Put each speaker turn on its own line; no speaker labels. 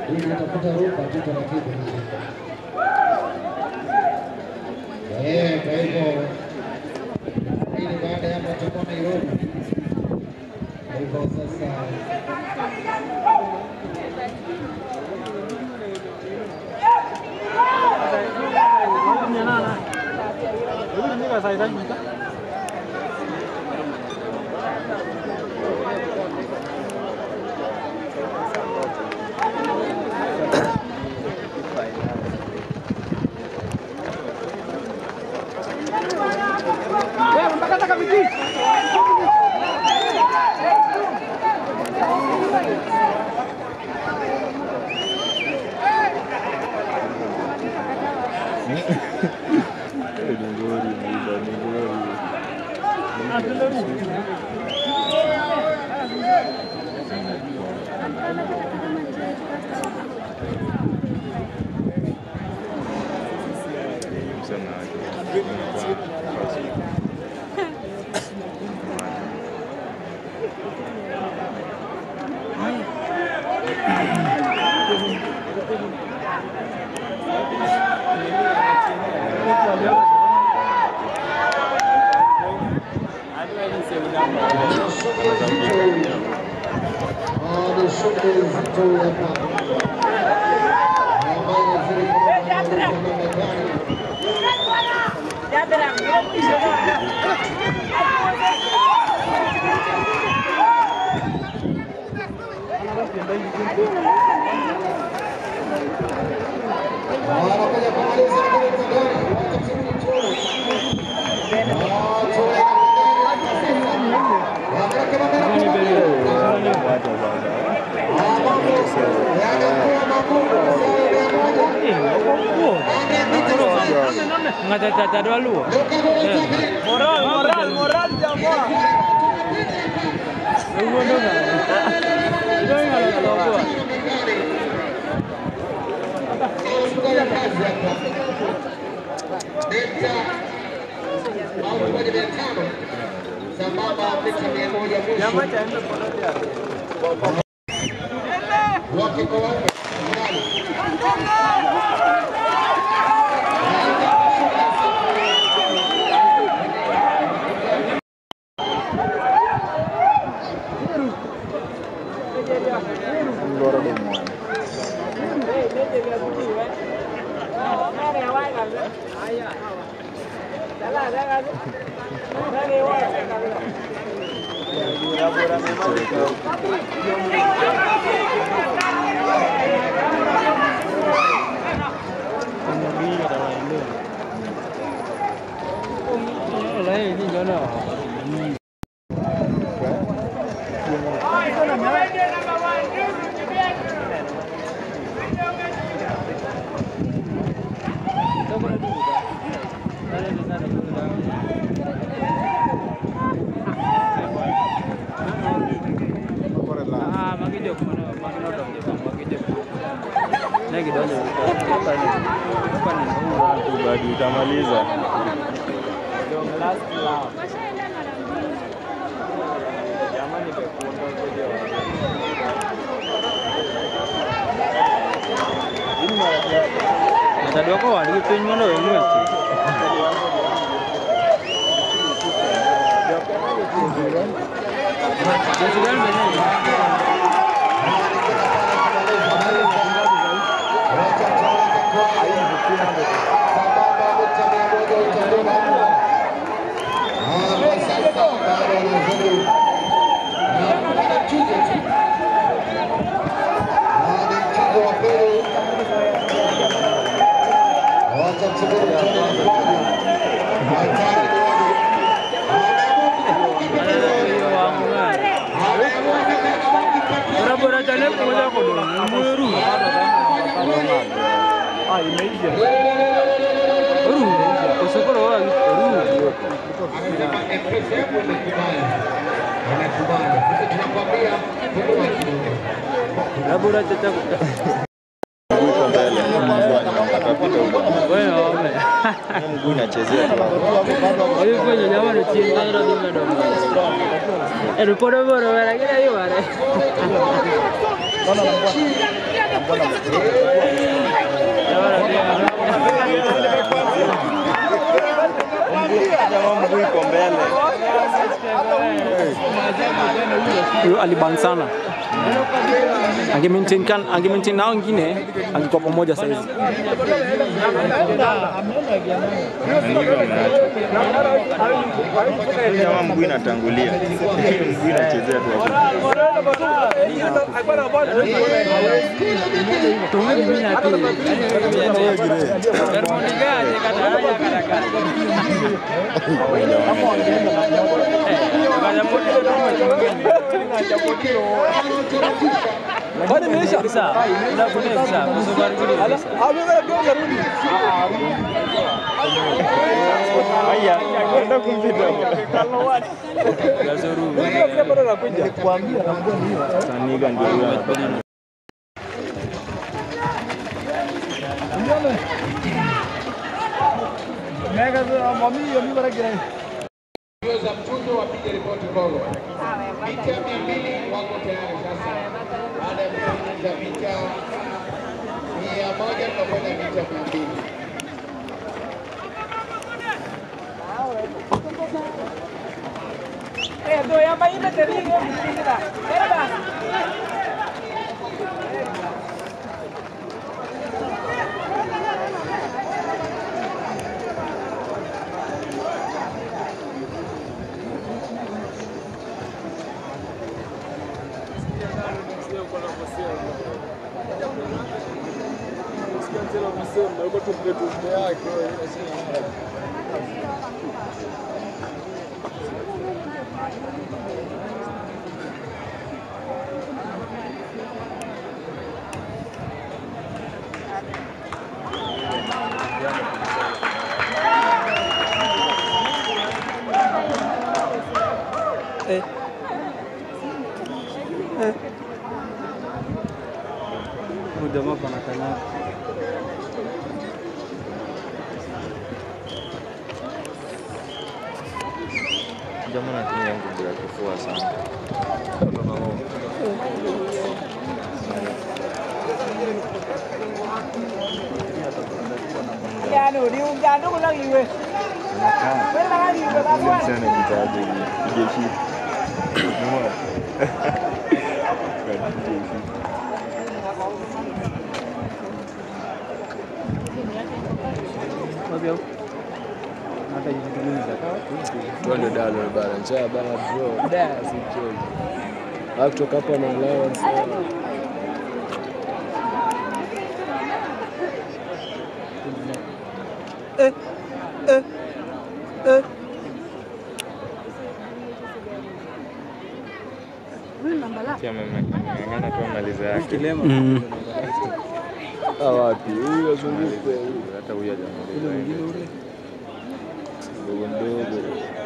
Hii inatafuta rumba tu taratibu. Eh, kwa hivyo hii ni baada ya hapo tutakuwa Nairobi. Kwa hivyo sasa ni shughuli nzito hapa ambayo inazidi kuonekana Marekani. Wanakuja kumaliza kule mtandani, watasubiri tu. Ah, tuwe na Wanawake
Ngata dua lu. Moral, moral, moral jamaa. Lu ndo kan. Itu yang kalau tahu gua.
Jamaa cha
Lấy đi cho nó. Ah, magi jok mana? Magi no dong jok, magi jok. Nih gitu aja. Apa nih? Apa nih?
Bado utamaliza.
Dong last lap. Jamani nimekuondoa video. Tadi aku wali pin mana yang lu? Jadi kan benar. Bora-bora jane kumoja kodo. Mweru. Ah, imeisha. Ru. Kusukoro wa ru. Bora chacha.
Mguu iko mbele. Atapita huko.
Wewe wame.
Mguu inachezea tu hapo.
Oyo kwenye jamani chini ndio ndio ndio. Eh, bora bora bora kila hiyo wale.
Jamaa mguu iko mbele.
Huyo aliban sana. Ange maintain kan ange maintain nao wengine angekuwa pamoja saizi.
Jamaa mguu inatangulia. Mguu inachezea tu hapo. Haya, kwenda kumpita. Taniga ndio huyo anatoka.
Mbio za mchujo wapige ripoti Kongo. Mita mia mbili wako tayari sasa. Baada ya kumaliza mita mia moja tunakwenda mita mia mbili.
Huyu jamaa pana kanyaga.
Jamaa anatumia nguvu ya kifua sana. Sana jitaje jeshi. Umeona? Kwa jeshi.
Wapi hapo? Hata jituguni
Twende dalo bana, njaa bana bro. Da, si mchezo. Alafu kutoka hapa na allowance.
Pia ameng'ang'ana tu amaliza yake.
kilema.
Ah, wapi? Huyu azunguke.
Hata huyo hajamaliza. Mdogo mdogo.